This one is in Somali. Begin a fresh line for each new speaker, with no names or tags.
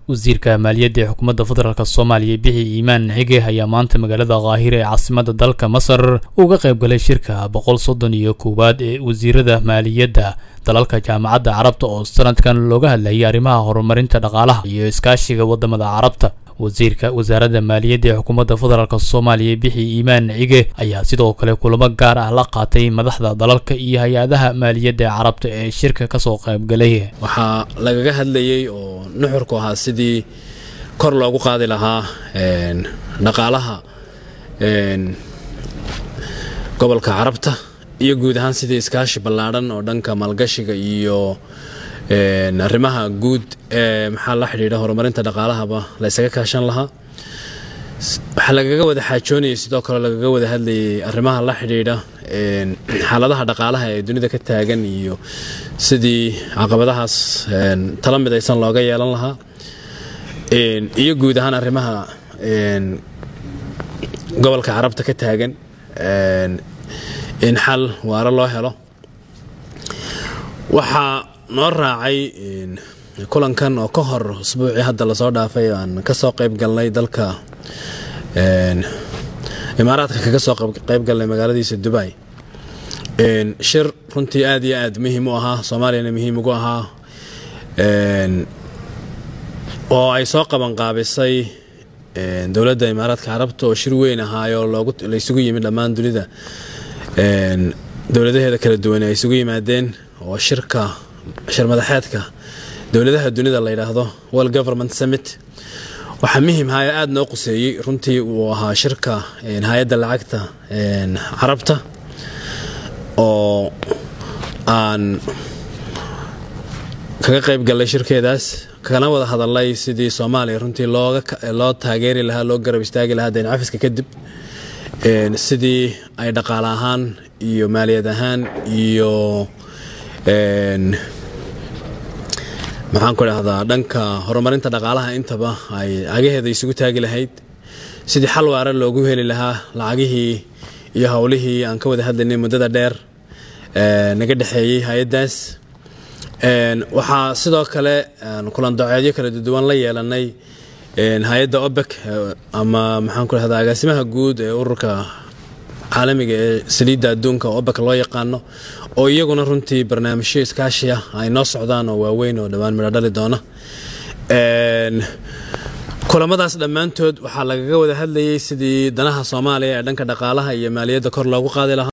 wasiirka maaliyadda ee xukuumadda federaalk soomaaliya bixi iimaan xige ayaa maanta magaalada kaahira ee caasimada dalka masar uga qayb galay shirka boqol soddon iyo koowaad ee wasiirada maaliyadda dalalka jaamacadda carabta oo sanadkan looga hadlayay arrimaha horumarinta dhaqaalaha iyo iskaashiga wadamada carabta wasiirka wasaaradda maaliyadda ee xukuumadda federaalk soomaaliya bixi iimaan cige ayaa sidoo kale kulamo gaar ah la qaatay madaxda dalalka iyo hay-adaha maaliyadda ee carabta ee shirka kasoo qaybgalay
waxaa lagaga hadlayey oo nuxurku ahaa sidii kor loogu qaadi lahaa dhaqaalaha gobolka carabta iyo guud ahaan sidii iskaashi ballaadhan oo dhanka maalgashiga iyo arrimaha guud ee maxaa la xidhiidha horumarinta dhaqaalahaba la ysaga kaashan lahaa waxaa lagaga wada xaajoonayay sidoo kale lagaga wada hadlayay arrimaha la xidhiidha xaaladaha dhaqaalaha ee dunida ka taagan iyo sidii caqabadahaas tala midaysan looga yeelan lahaa iyo guud ahaan arrimaha gobolka carabta ka taagan in xal waaro loo helo waxaa noo raacay kulankan oo ka hor usbuucii hadda lasoo dhaafay aan kasoo qayb galnay dalka imaaraadka kaga soo qayb galnay magaaladiisa dubai shir runtii aad iyo aad muhiim u ahaa soomaaliyana muhiim ugu ahaa oo ay soo qabanqaabisay dowladda imaaraadka carabta oo shir weyn ahaayoo la isugu yimid dhammaan dunida dowladaheeda kala duwan ay isugu yimaadeen oo shirka shir madaxeedka dowladaha dunida la yidhaahdo world government summit waxaa muhim haya aada noo quseeyey runtii uu ahaa shirka hay-adda lacagta carabta oo aan kaga qayb gallay shirkeedaas kana wada hadalay sidii soomaaliya runtii loo taageeri lahaa loo garab istaagi lahaa dayn cafiska kadib sidii ay dhaqaale ahaan iyo maaliyad ahaan iyo maxaan ku dhahdaa dhanka horumarinta dhaqaalaha intaba ay cagaheeda isugu taagi lahayd sidii xal waara loogu heli lahaa lacagihii iyo howlihii aan ka wada hadlaynay muddada dheer naga dhexeeyey hay-addaas waxaa sidoo kale kulan doceedyo kala duwan la yeelanay hay-adda obek ama maxaan ku dhahdaa agaasimaha guud ee ururka caalamiga ee saliidda adduunka obek loo yaqaano oo iyaguna runtii barnaamijyo iskaashi ah ay noo socdaan oo waaweyn oo dhowaan midho dhali doona kulamadaas dhammaantood waxaa lagaga wada hadlayay sidii danaha soomaaliya ee dhanka dhaqaalaha iyo maaliyadda kor loogu qaadi lahaa